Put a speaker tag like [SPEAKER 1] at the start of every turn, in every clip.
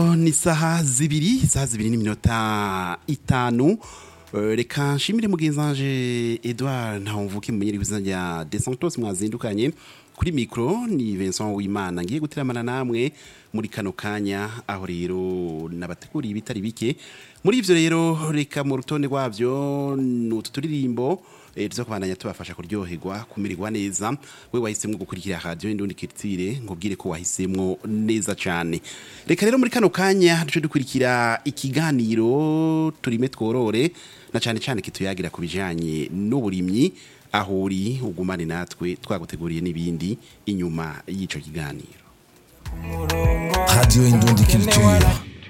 [SPEAKER 1] rero ni isaha zibiri isaha zibiri n'iminota itanu Eh, reka nshimire mugenzi wanje edouard ntawumvuke mumenyeri kw'izina rya de santos mwazindukanye kuri mikoro ni vincent wimana ngiye guteramana namwe muri kano kanya aho rero nabateguriye ibitari bike muri ivyo rero reka mu rutonde rwavyo ni utu turirimbo eh, tuza kubandanya tubafasha kuryoherwa kumererwa neza we wahisemwo gukurikira radio indundi kirtire nkubwire ko wahisemwo neza cane reka rero muri kano kanya duce dukurikira ikiganiro turime tworore na cane cane kituyagira ku bijanye n'uburimyi aho uri ugumane natwe twaguteguriye n'ibindi inyuma y'ico kiganiro
[SPEAKER 2] Radio Indundi Culture.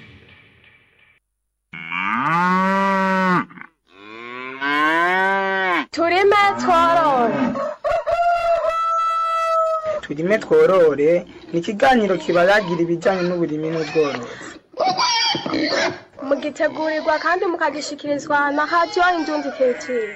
[SPEAKER 3] turime tworore
[SPEAKER 4] turime tworore ni ikiganiro kibaragira ibijyanye n'uburimi n'ubworozi
[SPEAKER 3] mugitegurirwa kandi mukagishikirizwa na radiyo indundi kirutire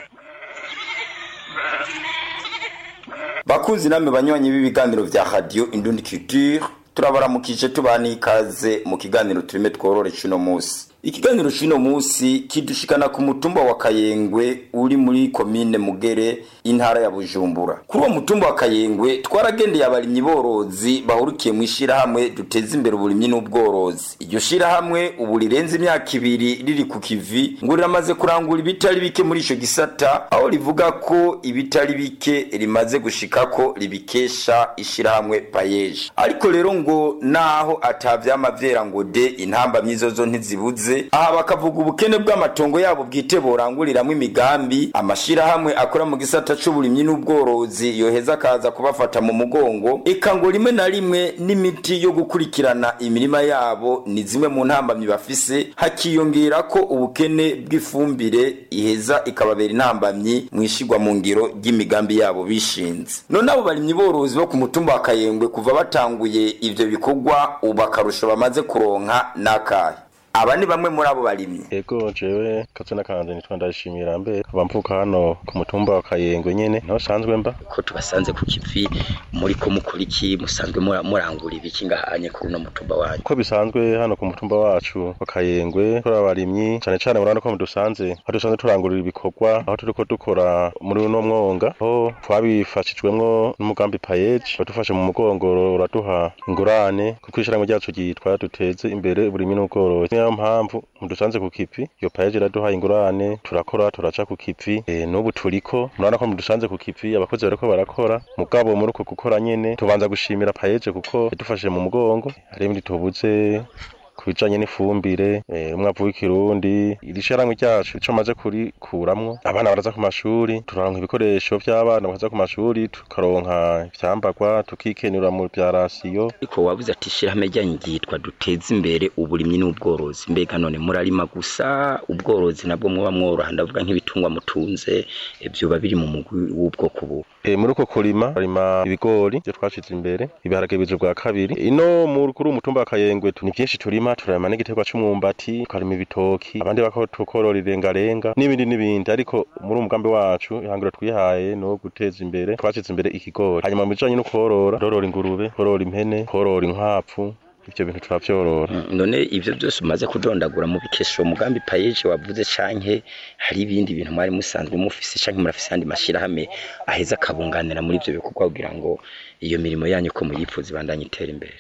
[SPEAKER 5] bakunzi namwe banywanyi b'ibiganiro vya radio indundi culture turabaramukije tubana ikaze mu kiganiro turime tworore cuno musi ikiganiro cuno musi kidushikana ku mutumba wa kayengwe uri muri komine mugere intara ya bujumbura kuri uwo mutumba wa kayengwe twaragendeye abarimyi borozi bahurikiye mu ishirahamwe duteza imbere uburimyi n'ubworozi iryo shirahamwe ubu rirenze imyaka ibiri riri ku kivi ngo riramaze kurangura ibitari bike muri ico gisata aho rivuga ko ibitari bike rimaze gushikako ribikesha ishirahamwe payeje ariko rero ngo naho atavyama vyera ngo de intambamyi zozo ntizibuze aha bakavuga ubukene bw'amatongo yabo bwite boranguriramwo imigambi amashirahamwe akora mu gisata c'uburimyi n'ubworozi yoheza akaza kubafata mu mugongo eka ngo rimwe na rimwe n'imiti yo gukurikirana imirima yabo ni zimwe mu ntambamyi bafise hakiyongera ko ubukene bw'ifumbire iheza ikababera intambamyi mu ishigwa mu ngiro ry'imigambi yabo bishinze none abo barimyi borozi bo ku mutumba wa kayengwe kuva batanguye ivyo bikorwa ubu akarusho bamaze kuronka n'akahe aba ni bamwe muri abo barimyi
[SPEAKER 6] Ego jewe kazina kanje nitwa ndashimira mbe kaba mvuka hano ku mutumba wa Kayengwe nyene naho sanzwe mba
[SPEAKER 7] ko tubasanze ku kivi muri ko mukora iki musanzwe mura- murangura ibiki ngahanye kuri uno mutumba wanyu
[SPEAKER 6] uko bisanzwe hano ku mutumba wacu wa Kayengwe turi abarimyi cane cane murabona ko mudusanze aho dusanzwe turangurira ibikorwa aho turiko dukora muri uno mwonga aho twabifashijwemwo n'umugambi payeje wadufashe mu mugongo uraduha ingurane kuko ishyirahamwe ryacu ryitwa duteze imbere uburimyi n'ubworozi niyo mpamvu mudusanze ku kivi iyo payeje iraduha ingurane turakora turaca ku kivi e, n'ubu turiko murabona ko mudusanze ku kivi abakozi bariko barakora mugabo muri uko gukora nyene tubanza gushimira payeje kuko yadufashe mu mugongo hari ibindi tubuze ku bijanye n'ifumbire eh, umwavu w'ikirundi iri shirahamwe ryacu ico maze kurikuramwo abana baraza ku mashuri turaronka ibikoresho vy'abana bakaza ku mashuri tukaronka ivyambagwa tukikenura mu vya rasiyo
[SPEAKER 7] ariko wabuze ati ishirahamwe ryanyu ryitwa duteze imbere uburimyi n'ubworozi mbega none murarima gusa ubworozi nabwo muba mworoha ndavuga nk'ibitungwa mutunze eh, vyoba biri mu mugwi w'ubwoko bubu
[SPEAKER 6] E, muri uko kurima barima ibigori byo twashize imbere ibiharage bije bwa kabiri ino mu kuri uyu mutumba wa Kayengwe tu- ni byinshi turima turarima n'igiterwa c'umwumbati tukarima ibitoki abandi bako tukorora irengarenga n'ibindi n'ibindi ariko muri umugambi wacu ihangiro twihaye no guteza imbere twashize imbere ikigori hanyuma mu bijanye no korora korora ingurube korora impene korora inkwavu ivyo bintu turavyorora
[SPEAKER 7] Mm, none ivyo byose umaze kudondagura mu bikesho umugambi payeje wavuze canke hari ibindi bintu mwari musanzwe mufise canke murafise andi mashirahamwe aheza akabunganira muri ivyo bikorwa kugira ngo iyo mirimo yanyu ko muyifuza ibandanye itera imbere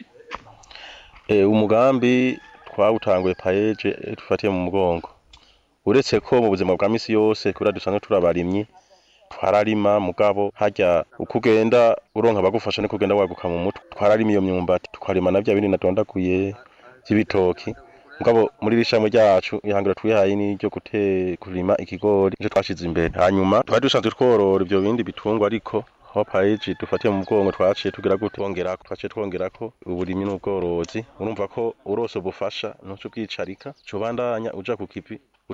[SPEAKER 6] e, umugambi twawutanguye payeje eh, dufatiye mu mugongo uretse ko mu buzima bwa misi yose kubera dusanzwe turi abarimyi twararima mugabo harya uko ugenda uronka abagufasha niko ugenda waguka mu mutwe twararima iyo myumbati twarima na vya bindi nadondaguye vy'ibitoki mugabo muri iri shami ryacu ihangiro twihaye ni ryo gute kurima ikigori nico twashize imbere hanyuma twari dusanzwe tworora ivyo bindi bitungwa ariko aho payeji dufatiye mu mugongo twaciye tugira gute twongerako twaciye twongerako uburimyi n'ubworozi urumva ko urose ubufasha ntuco bwicarika cobandanya uja ku kivi